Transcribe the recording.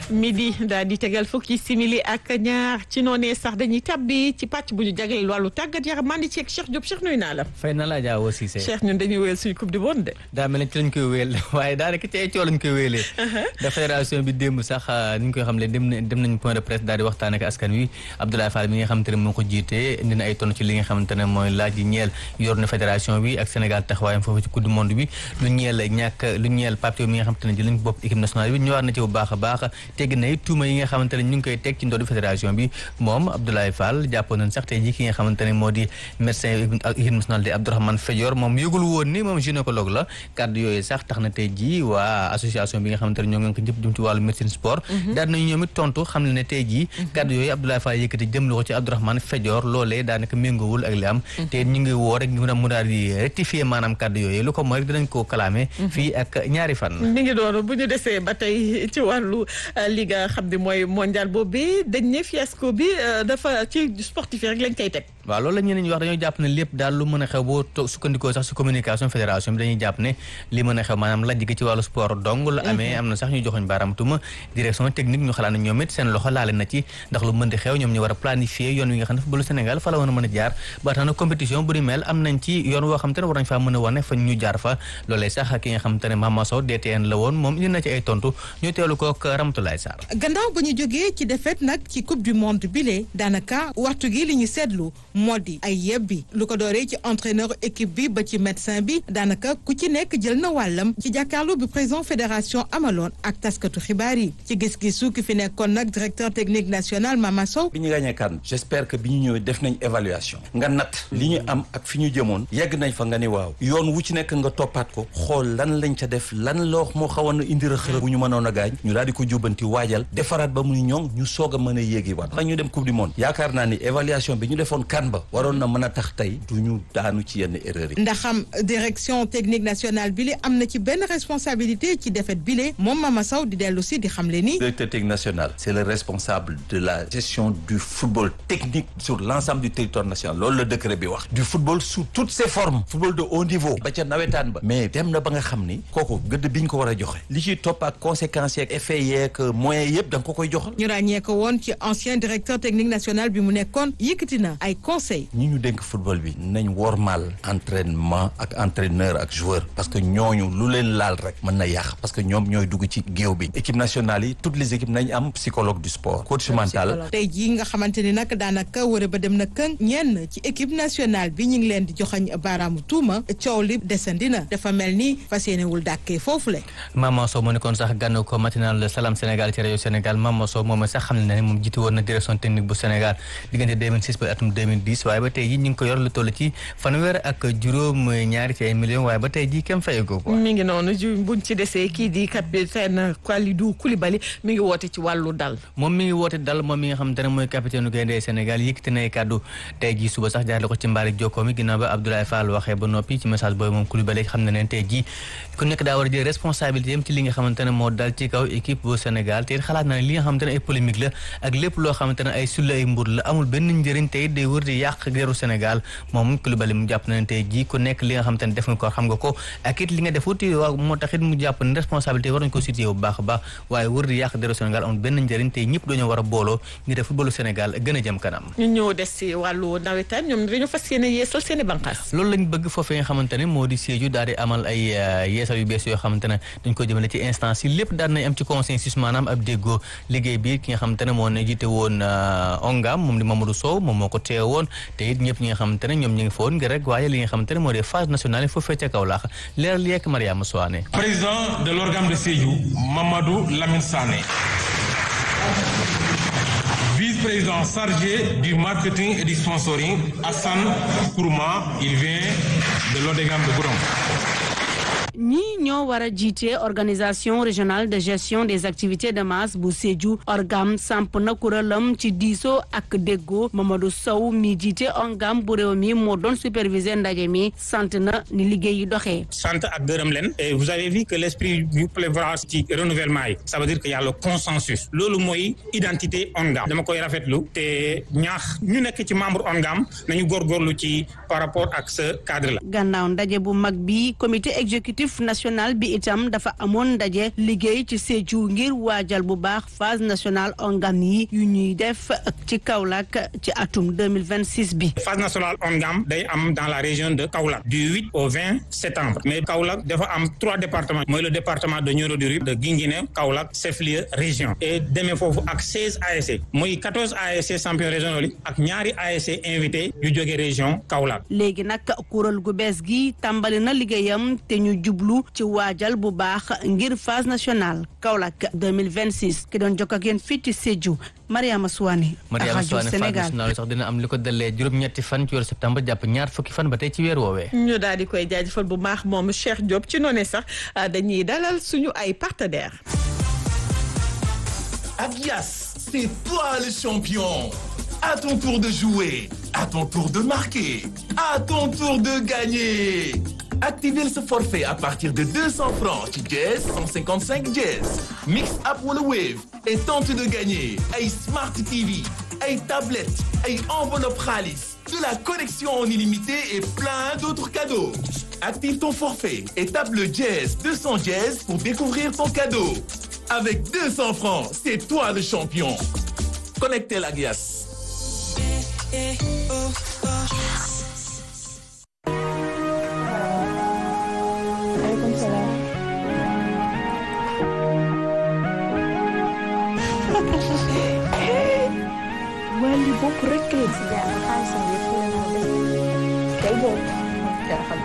midi daal di tegal fukki simili ak ñaar ci noonee sax dañuy tabbi ci pàcc bu ñu jagleel wàllu tàggat yaram maa ngi ci ak Cheikh Diop Cheikh nuyu naa la. fay na laa jaa aussi c'est Cheikh ñun dañuy wéyal suñu coupe du monde de. daa mel ni ci lañ koy wéyal waaye daanaka ci ay coow lañ koy wéyalee. da fédération bi démb sax ni ñu koy xam ne dem nañ dem nañ point de presse daal di waxtaan ak askan wi Abdoulaye Fall mi nga xamante ne moo ko jiite indi na ay tonn ci li nga xamante ne mooy laaj yi ñeel yor na fédération bi ak Sénégal taxawaayam foofu ci coupe du monde bi lu ñeel ñàkk lu ñeel Pape Thiaw mi nga xamante ne jël nañ bopp équipe nationale bi ñëwaat na ci bu baax a baax tegg na it tuuma yi nga xamante ne ñu ngi koy teg ci ndoddu fédération bi moom Abdoulaye Fall jàppoon nañ sax tey jii ki nga xamante ne moo di médecin ak équipe nationale di Abdourahmane Fédior moom yëgul woon ni moom gynécologue la kàddu yooyu sax tax na tey jii waa association bi nga xamante ne ñoo ngi ko jëpp jëm ci wàllu médecine sport daal nañu ñoom it tontu xam ne ne tey jii kàddu yooyu Abdoulaye Fall yëkkati jëm ko ci Abdourahmane Fédior loolee daanaka méngoowul ak li am te ñu ngi woo rek ñu mu daal di rectifier maanaam kàddu yooyu lu ko mooy rek dinañ koo kalaame fii ak ñaari fan mi ngi doonu bu ñu desee ba tey ci wàllu li nga xam ne mooy mondial boobu dañ ne fiasco bi dafa ci sportif yi rek lañ koy teg waaw loolu la ñeneen ñi wax dañoo jàpp ne lépp daal lu mën a xew boo toog sukkandikoo sax si communication fédération bi dañuy jàpp ne li mën a xew maanaam lajj gi ci wàllu sport dong la amee am na sax ñu joxoñ baaraam tuma direction technique ñu xalaat ne ñoom it seen loxo laale na ci ndax lu mën di xew ñoom ñu war a planifier yoon wi nga xam ne footballu Sénégal fa la woon a mën a jaar ba tax na compétition bu ni mel am nañ ci yoon woo xam te ne war nañ faa mën a wane fa ñu jaar fa loolee sax ki nga xam te ne Mama Sow DTN la woon moom indi na ci ay tontu ñu teelu kook Ramatoulaye Sarr gannaaw ba ñu jógee ci défaite nag ci coupe du monde bile daanaka waxtu gi li ñu seetlu moo di ay yebbi lu ko dooree ci entraîneur équipe bi ba ci médecin bi daanaka ku ci nekk jël na wàllam ci jàkkaarloo bi président fédération amaloon ak taskatu xibaar yi ci gis-gisu ki fi nekkoon nag directeur technique national Mama Sow bi ñu gagné kan j'espère que bi ñu ñëwee def nañ évaluation nga natt li ñu am ak fi ñu jëmoon yegg nañ fa nga ni waaw yoon wu ci nekk nga toppaat ko xool lan lañ ca def lan loo moo xawoon na indi rëq-rëq bu ñu mënoon a gaañ ñu daal di ko jubbanti waajal defaraat ba mu ñoŋ ñu soog a mën a yéegi waat ndax ñu dem coupe du monde yaakaar naa ni évaluation bi ñu defoon kan ba waroon na mën a tax tey du ñu daanu ci yenn erreur yi ndax am direction technique nationale bi li am na ci benn responsabilité ci défaite bi le moom Mama Sow di dellu si di xamle ni directeur technique national c'est le responsable de la gestion du football technique sur l'ensemble du territoire national loolu la décret bi wax du football sous toutes ses formes football de haut niveau ba ca nawetaan ba mais dem na ba nga xam ni kooku gëdd bi ñu ko war a joxe li ciy topp ak conséquences yeeg effets yeeg moyens yëpp da nga ko koy joxal ñu ràññee ko woon ci ancien directeur technique national bi mu nekkoon yëkkati na ay conseils ñi ñu dénk football bi nañ wormaal entraînement ak entraîneur ak joueur parce que ñooñu lu leen laal rek mën na yàq parce que ñoom ñooy dugg ci géew bi équipe nationale yi toutes les équipes nañ am psychologue du sport coach mental tey jii nga xamante ni nag daanaka wara ba dem na këng ñenn ci équipe nationale bi ñu ngi leen di joxañ baaraamu tuuma coow li desandi na dafa mel ni fas yéenewul dàkkee foofu le Mama Sow moo nekkoon sax gànn ko matinal Salam Sénégal ci rajo Sénégal Mama Sow moom sax xam ne ne moom jiite woon na direction technique bu Sénégal diggante 2006 ba atum 2010 waaye ba tey ji ñu ngi ko yor lu toll ci fanweer ak juróom ñaari ci ay millions waaye ba tey ji kenn fayagoo ko mi ngi noonu ju buñ ci desee kii di capitaine Kalidou Koulibaly mi ngi woote ci wàllu dal moom mi ngi woote dal moom mi nga xamante ne mooy capitaine gaynde Sénégal yëkkati na ay kàddu tey ji suba sax jaarale ko ci mbaari jokkoo mi ginnaaw ba Abdoulaye Fall waxee ba noppi ci message boobu moom Koulibaly xam ne ne tey ji ku nekk daa war a jël responsabilité am ci li nga xamante ne moo dal ci kaw équipe bu Sénégal te xalaat na ne li nga xamante ne ay polémique la ak lépp loo xamante ne ay sulle ay mbur la amul benn njëriñ tey day wër di yàq geeru Sénégal moom Koulibaly mu jàpp na ne tey ji ku nekk li nga xamante ne def nga ko xam nga ko ak it li nga defut waaw moo tax it mu jàpp ne responsabilité war nañ ko situé bu baax a baax waaye wër di yàq geeru Sénégal amul benn njëriñ tey ñëpp dañoo war a booloo ngir def footballu Sénégal gën a jëm kanam ñu ñëw des si wàllu nawetaan ñoom dañoo fas yéene yeesal seen i banqaas loolu lañ bëgg foofee nga xamante ne moo di Sédhiou daal di amal ay yeesal yu bees yoo xamante ne dañ ko jëmale ci instance yi lépp daal nañ am ci consensus maanaam ab déggoo liggéey bi ki nga xamante ne moo ne jiite woon ongam moom di Mamadou Sow moom moo ko teew woon te it ñëpp ñi nga xamante ne ñoom ñi ngi fa woon ngir rek waaye li nga xamante ne moo di phase nationale yi foofee ca Kaolack leeral yeek Mariama Soane président de l'organe de Sédhiou Mamadou Lamine Sané vice-président chargé du marketing et du sponsoring Hassan Kourma il vient de l'ODEGAM de Goudomp ñii ñoo war a jiite organisation régionale de gestion des activités de masse bu Sédhiou orgam samp na kuréelam ci diisoo ak déggoo Mamadou Sow mi jiite orgam bu réew mi moo doon superviser ndaje mi sant na ni liggéey yi doxee. sant ak gërëm leen et vous avez vu que l'esprit du prévoit ci renouvellement yi ça veut dire que y a le consensus loolu mooy identité ONGAM dama koy rafetlu te ñaax ñu nekk ci membre ONGAM nañu góorgóorlu ci par rapport ak ce cadre là. gannaaw ndaje bu mag bi comité exécutif exécutif national bi itam dafa amoon ndaje liggéey ci Sédhiou ngir waajal bu baax phase nationale ONGAM yi yu ñuy def ci Kaolack ci atum 2026 bi. phase nationale ONGAM day am dans la région de Kaolack du 8 au 20 septembre mais Kaolack dafa am trois départements mooy le département de Nioro du Rip de Guinguinéo Kaolack chef-lieu région et demee foofu ak 16 ASC mooy 14 ASC champion régional yi ak ñaari ASC invité yu jóge région Kaolack. léegi nag kuréel gu bees gi tàmbali na liggéeyam te ñu jublu ci waajal bu baax ngir phase nationale Kaolack 2026 ki doon jokk ak yéen fii ci Sédhiou Mariama Souane. Mariama rajo Souane phase Sénégal nationale sax dina am li ko dalee juróom-ñetti fan ci weeru septembre jàpp ñaar fukki fan ba tey ci weer woowee. ñu daal di koy jaajëfal bu baax moom Cheikh Diop ci noonu sax dañuy dalal suñu ay partenaires. Agias, c'est toi le champion. À ton tour de jouer, à ton tour de marquer, à ton tour de gagner. Activez ce forfait à partir de 200 francs ci Jazz 155 Jazz. Mix up wala Wave et tente de gagner ay Smart TV, ay tablettes, ay enveloppe xaalis, de la connexion en illimité et plein d'autres cadeaux. Active ton forfait et tape le Jazz 200 Jazz pour découvrir ton cadeau. Avec 200 francs, c'est toi le champion. Connectez la Gias. wali bopp rek la si jaar xaalisam yëpp la moo des kay boobu dara xam